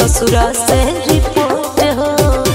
ससुरा से रिपोर्ट हो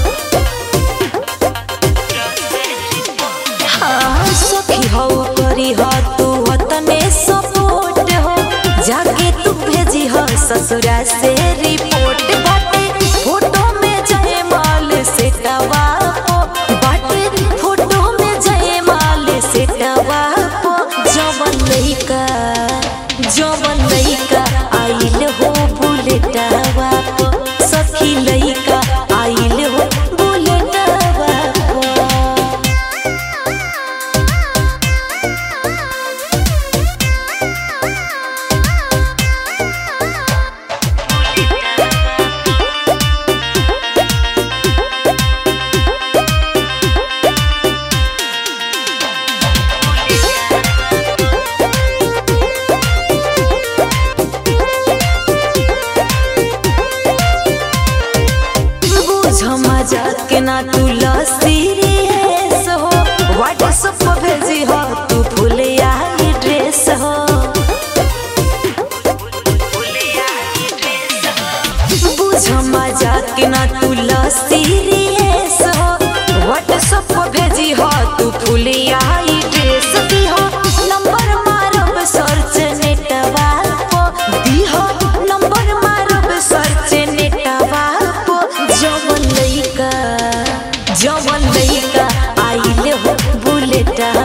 हाँ सखी हो करी हो तू तने सपोर्ट हो जाके तू भेजी हो ससुरा से रिपोर्ट बाटे फोटो में जय माल से टवापो बाटे फोटो में जय माल से टवापो जवन लइका जवन लइका आइल हो बुलेटवा पो सखी लइका आइल हो बुलेटवा पो बुझ मजाक ना तू सीरियस हो व्हाट्सएप पर भेजी हो तू फुलिया ड्रेस हो बुझ मजाक ना तू सीरियस हो व्हाट्सएप पर भेजी हो तू फुलिया ड्रेस दी हो नंबर मारब सर्च नेटवा पो दी हो नंबर मारब सर्च नेटवा पो जवन लइका जवन लइका आइल हो बुलेटवा